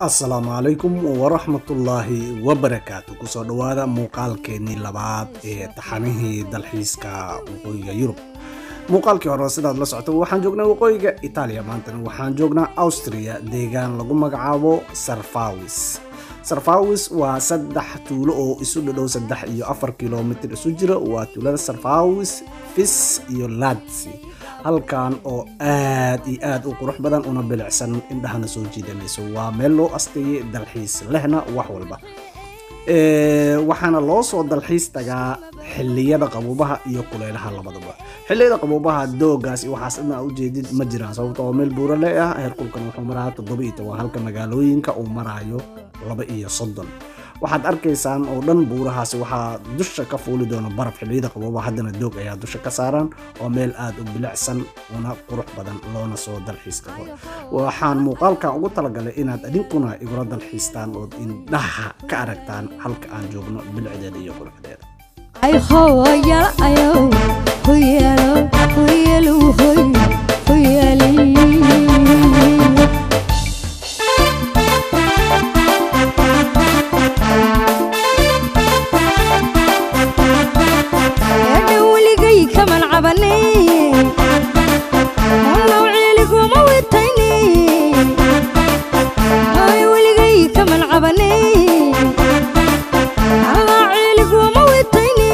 asalaamu calaykum waraxmatullaahi wabarakaatu kusoo dhowaada muuqaalkeenii labaad ee taxanihii dalxiiska waqooyiga yurub muuqaalkii hore sidaad la socota waxaan joognaa waqooyiga itaaliya maantana waxaan joognaa austria deegaan lagu magacaabo sarfawis sarfawis waa saddex tuulo oo isu dhadhow saddex iyo afar kilomitir isu jira waa tuulada sarfawis fis iyo ladsi halkan oo aad iyo aad u qurux badan una bilicsan indhahana soo jiidanayso waa meel loo asteeyay dalxiis lehna wax walba waxaana loo soo dalxiis tagaa xiliyada qabuubaha iyo kuleylaha labadaba xiliyada qabuubaha doogaas iyo waxaas idna ujeedid ma jiraan sababto oo meel buurale ah heerkulkan wuxuu maraa toddoba iyo toban halka magaalooyinka uu maraayo laba iyo soddon waxaad arkaysaan oo dhan buurahaasi waxaa dusha ka fuuli doona baraf xiliyada qabuubaha haddana doog ayaa dusha ka saaran oo meel aad u bilicsan una qurux badan loona soo dalxiis tago waxaan muuqaalkan ugu talagalay inaad idinkuna igula dalxiistaan ood indhaha ka aragtaan halka aan joogno bilicdeeda iyo quruxdeeda ay hooyal ayow hoyalo hoyalu hoy hoyali eedha weligay kaman cabane naw ciiliguma witayne ay weligay kaman cabane allaa ciiliguma witayne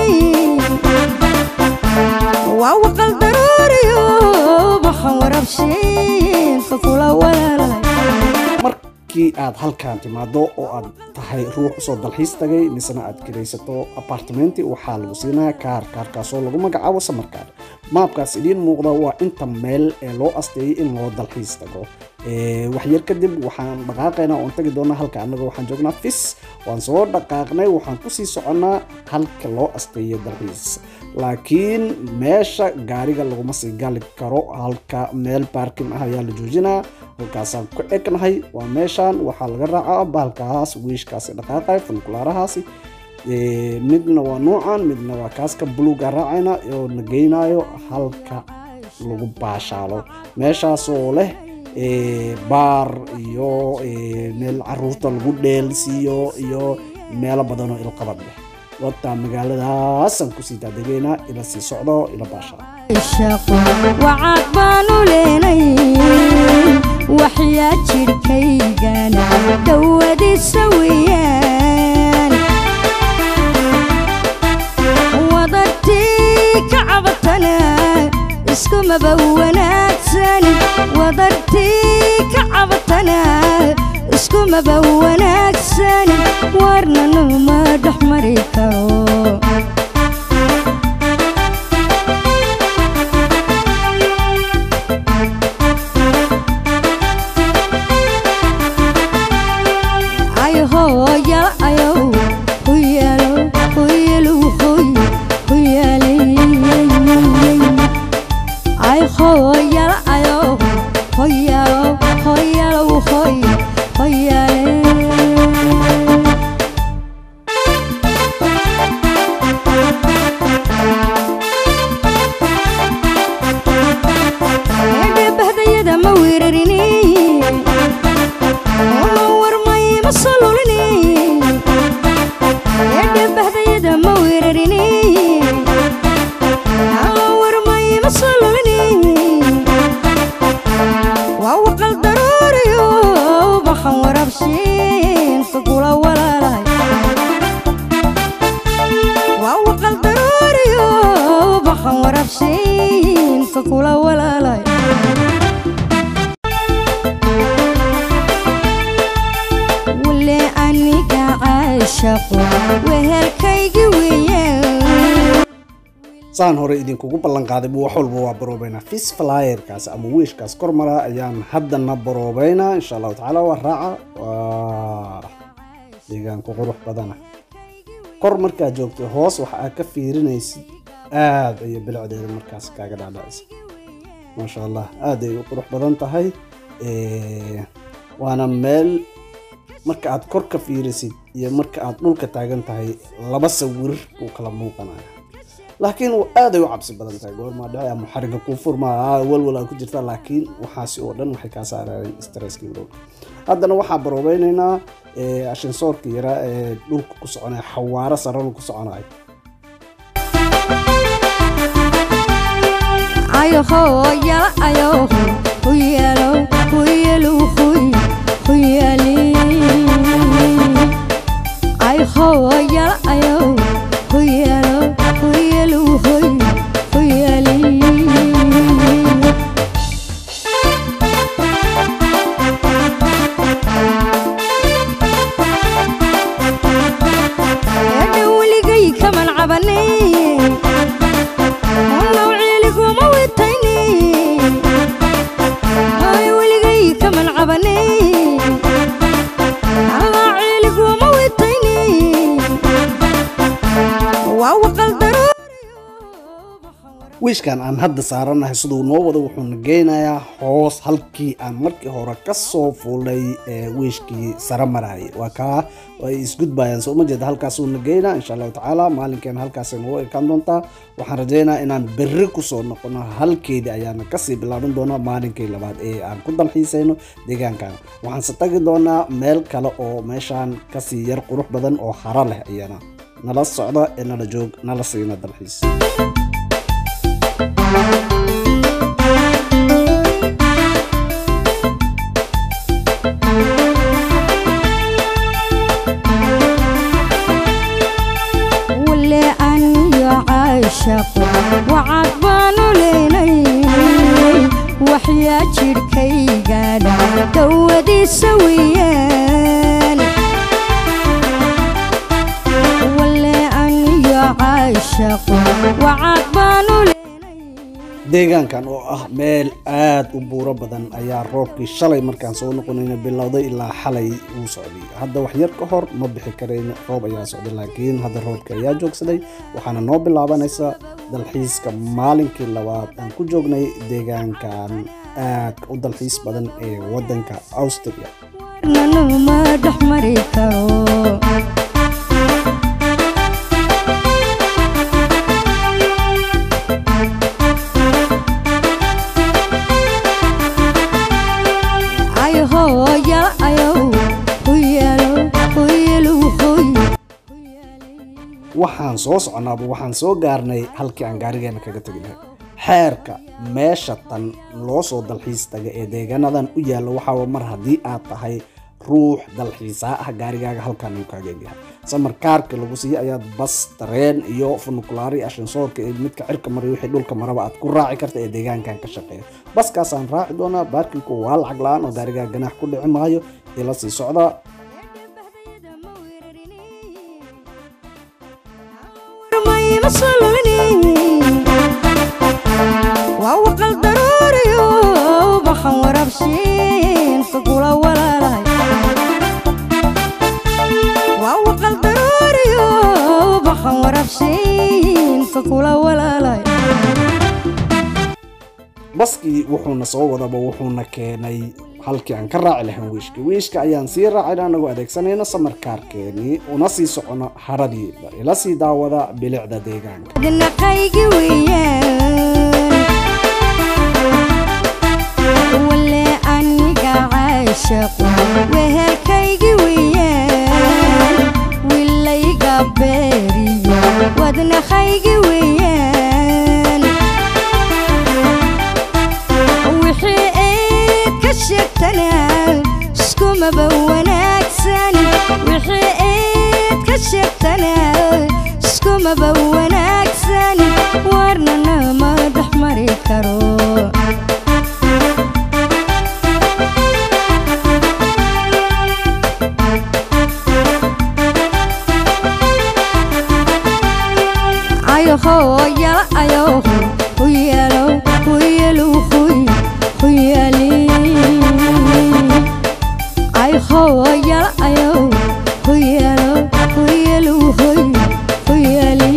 waa waqal daruuriyo baxan warabshiinka kula walaalay markii aad halkan timaado oo aad tahay ruux usoo dalxiis tagay misena aad kiraysato apartmenti waxaa lagu siinaya kaar kaarkaasoo lagu magacaabo samarkaar maabkaas idiin muuqda waa inta meel ee loo asteeyay in loo dalxiis tago waxyar kadib waxaan dhaqaaqaynaa oon tagi doonaa halka annaga waxaan joognaa fis waan soo dhaqaaqnay waxaan kusii soconnaa halka loo asteeyay dalxiis laakiin meesha gaariga laguma sii gali karo halka meel baarkin ah ayaa la joojinaa halkaasaan ku egnahay waa meeshan waxaa laga raacaa baalkaas wiishkaasi dhaqaaqay funkulaarahaasi midna waa nuucan midna waa kaaska buluuga raacayna oo na geynayo halka lagu baashaalo meeshaasoo leh baar iyo meel caruurta lagu dheelsiiyo iyo meelo badanoo ilqabad leh wata magaaladaasaan kusii daadegeynaa ila sii socdo ila baashaalo shaqo wacaad baanu leenay waxyaa jidhkaygana dhowadiisa weeyaan wadartii ka cabatana iskumaba wanaagsan wadartii ka cabatana iskumaba wanaagsan warna numa dhex mari karo ay hooyal ayow hoyalo hoyalu hoy hoyale ay hooyal ayow hoyalo hoyalo hoy hoyale eedhabahdayada ma weerarini ma warmay ma sololini eedhabahdayada ma weerarini ma warmay ma sololini waa waqal daruuriyo baxan warabshiinka kula walaalay waa waqal daruuriyo baxan warabshiinka kula walaalay wale aniga caashaqo wehelkaygi weeyaan saan hore idinkugu ballan qaaday wax walba waa baroobeynaa fis flyerkaas ama wiishkaas kor mara ayaan haddana baroobeynaa insha allahu tacaala waa raaca waa deegaanku qurux badana kor markaad joogto hoos waxa aad ka fiirinaysid aad ayay bilicdeeda markaas kaaga dhaadhacisa maasha allah aad ay u qurux badan tahay waana meel marka aad kor ka fiirisid iyo marka aad dhulka taagan tahay laba sawir uu kala muuqanaya laakiin aaday u cabsi badan tahay goormaa dhaci ama xariga kuu furmaa walwal aa ku jirta laakiin waxaasi oo dhan waxay kaa saarayeen stresskii dhow haddana waxaa baroobaynaynaa ashinsoorka yara ee dhulka ku soconaya xawaaro sarana ku soconaya ayoho yala ayoho huyelo huyelu huy huyeli ayoho yala ayoho huyelo huyelu huy huyeli eedha weligay kaman cabane naw ciiliguma witayne ay weligay kaman cabane allaa ciiliguma witayne waa waqal wiishkan aan hadda saaranahay siduu noo wado wuxuuna geynayaa hoos halkii aan markii hore kasoo fuulay ee wiishkii sare marayay waa kaa ay isgudbayaan soo ma jeeda halkaasuuna geynaa insha allahu tacaala maalinkeena halkaasay noogu ekaan doontaa waxaan rajaynayaa inaan berri kusoo noqono halkeedii ayaana kasii bilaaban doonaa maalinkii labaad ee aan ku dalxiisayno deegaankan waxaanse tagi doonaa meel kale oo meeshaan kasii yar qurux badan oo hara leh iyana nala socda ee nala joog nala siina dalxiis wale aniyo caashaqo wacad baanu leynay waxyaa jidhkaygaadha dawadiisa weeyaan wale aniyo caashaqo wacad baanu leynay deegaankan oo ah meel aad u buuro badan ayaa roobkii shalay markaan soo noqonayna bilowday ilaa xalay uu socday hadda wax yar ka hor ma bixi karayno roob ayaa socday laakiin hadda roobka ayaa joogsaday waxaana noo bilaabanaysa dalxiiska maalinkii labaad aan ku joognay deegaankan aadka u dalxiis badan ee wadanka austria nanuma dhex mari karo ayoho yala ayow huyelo huyelu huy waxaan soo soconaaba waxaan soo gaarnay halkii aan gaarigeena kaga tegi lahay xeerka meesha tan loo soo dalxiis taga ee deegaanadan u yaalla waxaaba mar haddii aad tahay ruux dalxiisaa ah gaarigaaga halkaan uu kaaga egyahay samarkaarka lagu siiye ayaad bas tareen iyo funukulaari ashansoorka ee midka cirka mariyo wixii dhulka maraba aad ku raaci karta ee deegaankan ka shaqeeya baskaasaan raaci doonaa baarkinku waa lacag la-aan oo gaarigaaga ganaax ku dhici maayo ila sii socda waa waqal daruuriyo baxan warabshiinka kula walaalahay waa waqal daruuriyo baxan warabshiinka kula walaalahay baskii wuxuuna soo wadaba wuxuuna keenay halkii aan ka raaci lahayn wiishka wiishka ayaan sii raacayna anagoo adeegsanayna samarkaarkeenii una sii socono haradii ila sii daawada bilicda deegaanka adnaqaygi weeyaan wale aniga caashaqo wehelkaygi weeyaan wilayga beeriyo wadnaqaygi weeyaan wixii ayd ka sheegtana iskumaba wanaagsan wixii ayd ka sheegtana iskumaba wanaagsan warnana ma dhex mari karo ayoho yala ayoho huyelo huyelu huy huyeli ayoho yala ayoho huyelo huyelu huy huyeli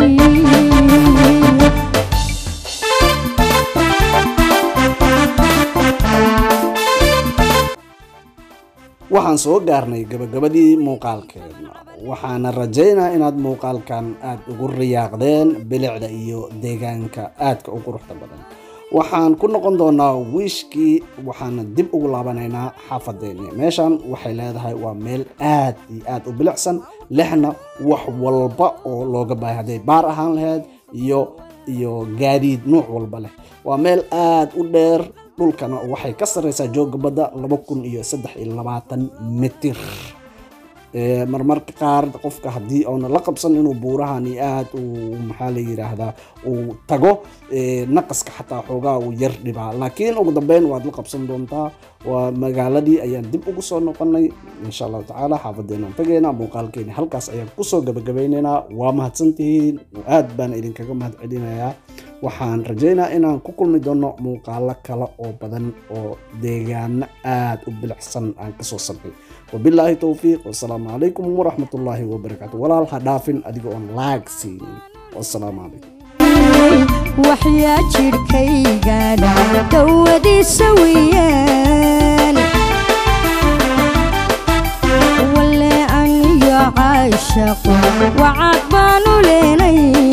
waxaan soo gaarnay gabagabadii muuqaalkeena waxaana rajaynaa inaad muuqaalkan aad ugu riyaaqdeen bilicda iyo deegaanka aadka u quruxda badan waxaan ku noqon doonaa wiishkii waxaana dib ugu laabanaynaa xaafadeeni meeshan waxay leedahay waa meel aad iyo aad u bilicsan lehna wax walba oo looga baahay hadday baar ahaan lahayd iyo iyo gaadiid nuuc walba leh waa meel aad u dheer dhulkana waxay ka sarreysaa jooga badda laba kun iyo saddex iyo labaatan mitir Ee, marmarka qaar qofka haddii oona la qabsan inuu buurahan iyo aad uu maxaa la yiraahdaa uu tago ee, naqaska xataa xoogaa uu yar dhibaa laakiin ugu dambeyn waad la qabsan doontaa waa magaaladii ayaan dib ugu soo noqonay insha allahu tacaala xaafadeenaan tagaynaa muuqaalkeeni halkaas ayaan kusoo gabagabeynaynaa waa mahadsantihiin aad baan idinkaga mahad celinayaa waxaan rajaynaa inaan ku kulmi doono muuqaalo kale oo badan oo deegaano aad u bilicsan aan kasoo samay wabilaahi towfiiq wasalaamu calaykum waraxmatullaahi wabarakaatu walaal ha dhaafin adiga oon laag siinin wasalaamu calaykum waxyaa jidhkaygana dawadiisa weeyaan walle aniyo caashaqo wacad baanu leenay